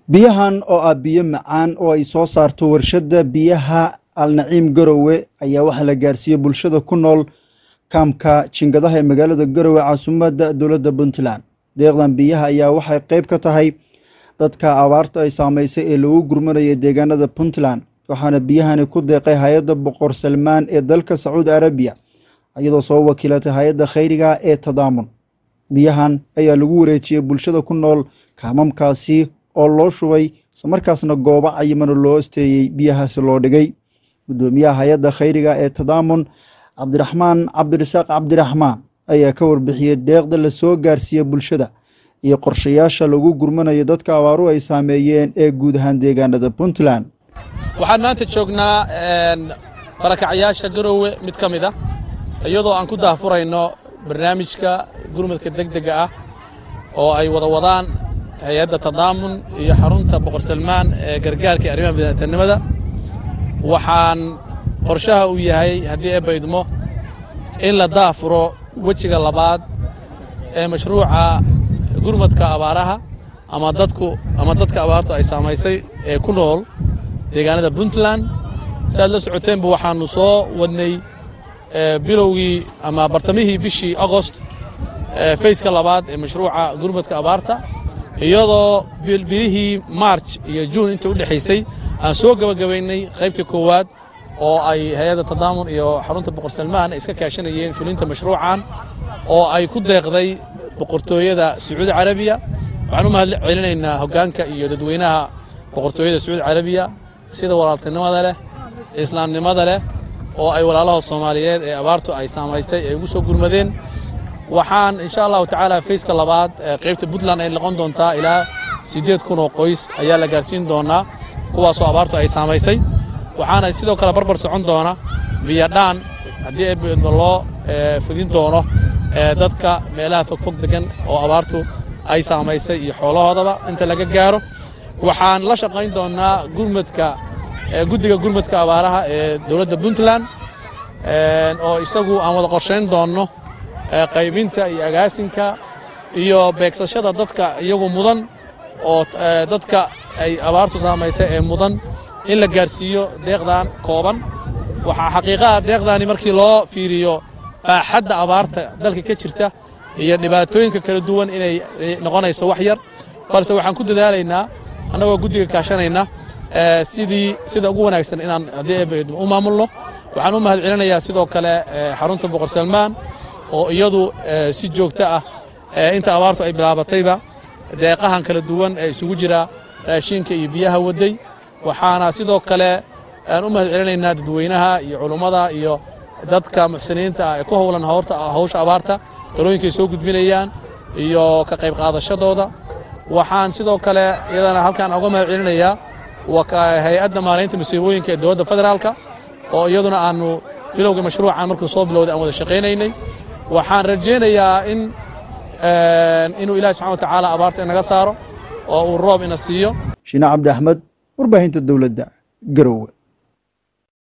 biyahan oo ah biyo macaan oo ay soo saarto warshadda biyaha alnaciim garowe ayaa waxaa la gaarsiiyey bulshada ku nool kaamka jingadaha ee magaalada garowe caasimadda dowladda puntland deeqdan biyaha ayaa waxay qeyb ka tahay dadka abaarta ay saameysay ee lagu gurmanaya deegaanada puntland waxaana biyahani ku deeqay hay-adda boqor salmaan ee dalka sacuudi arabiya iyadoo soo wakiilatay hay-adda khayriga ee tadaamun biyahan ayaa lagu wareejiyey bulshada ku nool kaamamkaasi oo loo shubay islamarkaasna goobo cayimano loo asteeyey biyahaasi loo dhigay gudoomiyaha hay-adda khayriga ee tadaamun cabdiraxmaan cabdirasaaq cabdiraxmaan ayaa ka warbixiyey deeqda la soo gaarsiiyey bulshada iyo qorshayaasha lagu gurmanayo dadka abaaru ay saameeyeen ee guud ahaan deegaanada puntland waxaan maanta joognaa barakacyaasha garowe mid ka mid ah iyadoo aan ku daahfurayno barnaamijka gurmadka degdega ah oo ay wada wadaan hay-adda tadaamun iyo xarunta boqor salmaan ee gargaarka iyo arrimaha bini'aadanimada waxaan qorshaha uu yahay haddii eebba idmo in la daafuro wejiga labaad ee mashruuca gurmadka abaaraha ama dadku ama dadka abaartu ay saamaysay ee ku nool deegaanada puntland si aad la socoteenba waxaannu soo wadnay bilowgii ama bartamihii bishii agost fayska labaad ee mashruuca gurmadka abaarta iyadoo bilihii maarj iyo juun inta u dhexaysay aan soo gebagabaynay qaybta koowaad oo ay hay-adda tadaamun iyo xarunta boqor salmaan iska kaashanayeen fulinta mashruucan oo ay ku deeqday boqortooyada sacuudi carabiya waxaan u mahad celinaynaa hoggaanka iyo dadweynaha boqortooyada sacuudi carabiya sida walaaltinimada leh islaamnimada leh oo ay walaalaha soomaaliyeed ee abaartu ay saamaysay ay ugu soo gurmadeen waxaan insha allahu tacaala fayska labaad qaybta puntland ay noqon doontaa ilaa siddeed kun oo qoys ayaa la gaarsiin doonaa kuwaasoo abaartu ay saamaysay waxaana sidoo kale barbar socon doona biyadhaan haddii eebba loo fidin doono dadka meelaha fogfog degan oo abaartu ay saamaysay iyo xoolahoodaba inta laga gaaro waxaan la shaqayn doonaa gurmadka guddiga gurmadka abaaraha ee dowladda puntland oo isagu aan wada qorshayn doonno qaybinta iyo agaasinka iyo beegsashada dadka iyagu mudan oo dadka ay abaartu saamaysay ee mudan in la gaarsiiyo deeqdan kooban waxaa xaqiiqaha deeqdaani markii loo fiiriyo baaxadda abaarta dalka ka jirta iyo dhibaatooyinka kala duwan inay noqonayso wax yar balse waxaan ku dadaalaynaa annagoo guddiga kaashanayna sidii sida ugu wanaagsan inaan haddii eebba u maamulno waxaan u mahad celinayaa sidoo kale xarunta boqor salmaan oo iyadu si joogto ah inta abaartu ay bilaabatayba deeqahan kala duwan ee isugu jira raashinka iyo biyaha waday waxaana sidoo kale aan u mahad celinaynaa dadweynaha iyo culummada iyo dadka muxsiniinta ah ee ku howlan hawsha abaarta talooyinkay soo gudbinayaan iyo ka qayb qaadashadooda waxaan sidoo kale iyadana halkaan uga mahad celinayaa hay-adda maaraynta masiibooyinka ee dowladda federaalka oo iyaduna aanu bilowga mashruucan markuu soo bilowday aan wada shaqaynaynay waxaan rajaynayaa in inuu ilahi subxana watacaala abaarta inaga saaro oo uu roob ina siiyo shiine cabdi axmed warbaahinta dowladda garowe